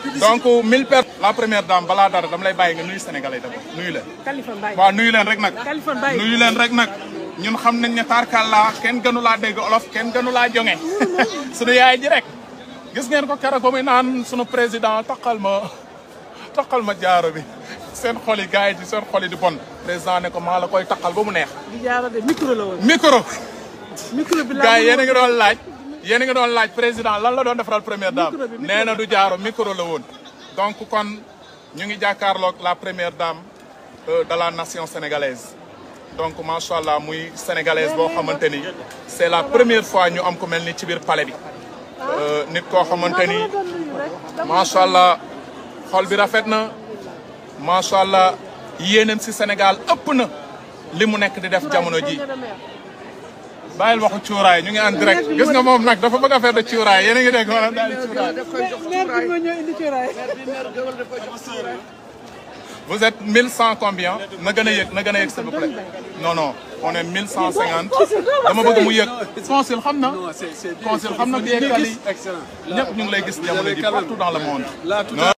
donc 1000 personnes. la première dame balaa dara dama lay bàyyi nga nuyu sénégalais d'abord nuyu leen. Kaliphone Mbaye waaw nuyu leen rek nag. Kaliphone Mbaye nuyu leen rek nag ñun xam nañ ne tarkalla kenn gënu laa dégg olof kenn gënu laa jonge sunu yaay ji rek gis ngeen ko keroog ba muy naan sunu président taxal ma taxal ma jaaro bi seen xol yi gars yi di seen xol yi di bon président ne ko maa la koy taxal ba mu neex di jaara de micro la woon micro micro bi gars yi yéen a ngi doon laaj yéen a ngi doon laaj président lan la doon defaral première dame Micro bi, micro nee na du jaaro micro la woon donc kon ñu ngi jàkkaarloog la première dame euh, de la nation sénégalaise donc macha allah muy sénégalaise boo xamante ni c'est la première fois ñu am ko mel ni ci biir palais bi Euh, nit koo xamante ni macha allah xol bi rafet na macha allah yéenam si Sénégal ëpp na li mu nekk di def jamono ji bàyyil waxu cuuraay ñu ngi en direct gis nga moom nag dafa bëgg a faire de cuuraay yéen a ngi dégg maanaam daal cuuraay maire bi moo ñëw indi cuuraay vous êtes 1100 combien na gën a yëg na gën a yëg s'il vous plaît non non on est 1150 dama bëgg mu yëg consul xam na consul xam na bi yekkal yi Excellent. ñëpp ñu ngi lay gis jamono ji partout dans le monde Là, tout Non.